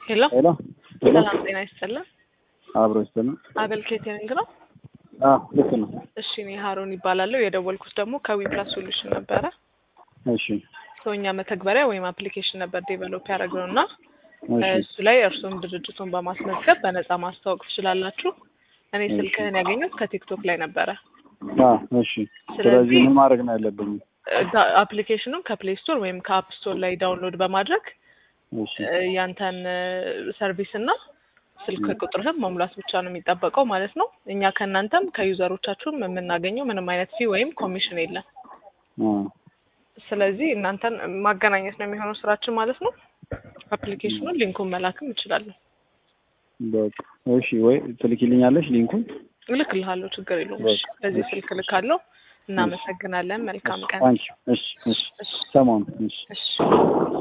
ሄሎ ሄሎ ሄሎ ሰላም ጤና ይስጥልን። አብሮ ይስጥልን። አቤል ኬተሪንግ ነው። አዎ ልክ ነው። እሺ እኔ ሀሮን ይባላለሁ። የደወልኩት ደግሞ ከዊፕላስ ሶሉሽን ነበረ። እሺ ሰውኛ መተግበሪያ ወይም አፕሊኬሽን ነበር ዴቨሎፕ ያደረግነው እና እሺ እሱ ላይ እርሱም ድርጅቱን በማስመዝገብ በነፃ ማስተዋወቅ ትችላላችሁ። እኔ ስልክህን ያገኘሁት ከቲክቶክ ላይ ነበረ። አዎ እሺ። ስለዚህ- ስለዚህ ምን ማድረግ ነው ያለብኝ? አፕሊኬሽኑን ከፕሌይ ስቶር ወይም ከአፕ ስቶር ላይ ዳውንሎድ በማድረግ እሺ እ፣ ያንተን ሰርቪስ እና ስልክ ቁጥርህን መሙላት ብቻ ነው የሚጠበቀው ማለት ነው። እኛ ከእናንተም ከዩዘሮቻችሁም የምናገኘው ምንም አይነት ፊ ወይም ኮሚሽን የለም። አ ስለዚህ እናንተን ማገናኘት ነው የሚሆነው ስራችን ማለት ነው። አፕሊኬሽኑን ሊንኩን መላክም እችላለሁ። በቃ እሺ። ወይ ትልኪልኛለሽ ሊንኩን? እልክልሃለሁ፣ ችግር የለውም። እሺ፣ በዚህ ስልክ እልካለሁ። እናመሰግናለን። መልካም ቀን። ታንኪ እሺ እሺ። እሺ ሰሞኑን እሺ እሺ